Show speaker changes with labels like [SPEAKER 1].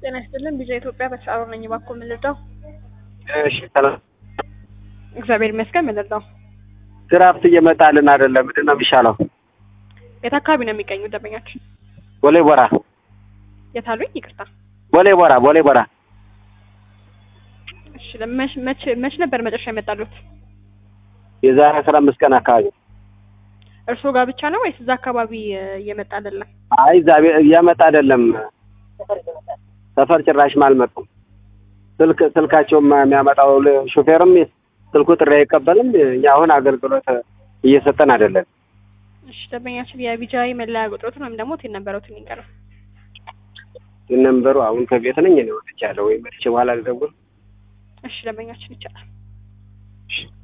[SPEAKER 1] ጤና ይስጥልን ቢዛ ኢትዮጵያ በተሳሮ ነኝ። እባክዎ ምን ልርዳው?
[SPEAKER 2] እሺ ሰላም።
[SPEAKER 1] እግዚአብሔር ይመስገን። ምን ልርዳው?
[SPEAKER 2] ድራፍት እየመጣልን አይደለም። ምንድን ነው የሚሻለው?
[SPEAKER 1] የት አካባቢ ነው የሚገኙ ደንበኛችን?
[SPEAKER 2] ቦሌ ቦራ፣
[SPEAKER 1] የት አሉኝ? ይቅርታ።
[SPEAKER 2] ቦሌ ቦራ፣ ቦሌ ቦራ።
[SPEAKER 1] እሺ ለመች መች መች ነበር መጨረሻ የመጣሉት?
[SPEAKER 2] የዛሬ አስራ አምስት ቀን አካባቢ።
[SPEAKER 1] እርስዎ ጋር ብቻ ነው ወይስ እዛ አካባቢ እ, እየመጣ አይደለም?
[SPEAKER 2] አይ እዛ ቤ- እያመጣ አይደለም። ሰፈር ጭራሽም አልመጡም። ስልክ ስልካቸውም የሚያመጣው ል- ሹፌርም ስልኩ ጥሪ አይቀበልም። እኛ አሁን አገልግሎት እየሰጠን አይደለም።
[SPEAKER 1] እሺ ደንበኛችን የቢጃይ መለያ ቁጥሮትን ወይም ደግሞ ቴን ነበረውትን ይንገረው።
[SPEAKER 2] ነንበሩ አሁን ከቤት ነኝ እኔ ወጥቻለሁ። ወይ መጥቼ በኋላ ልደውል።
[SPEAKER 1] እሺ ደንበኛችን ይቻላል።
[SPEAKER 2] እሺ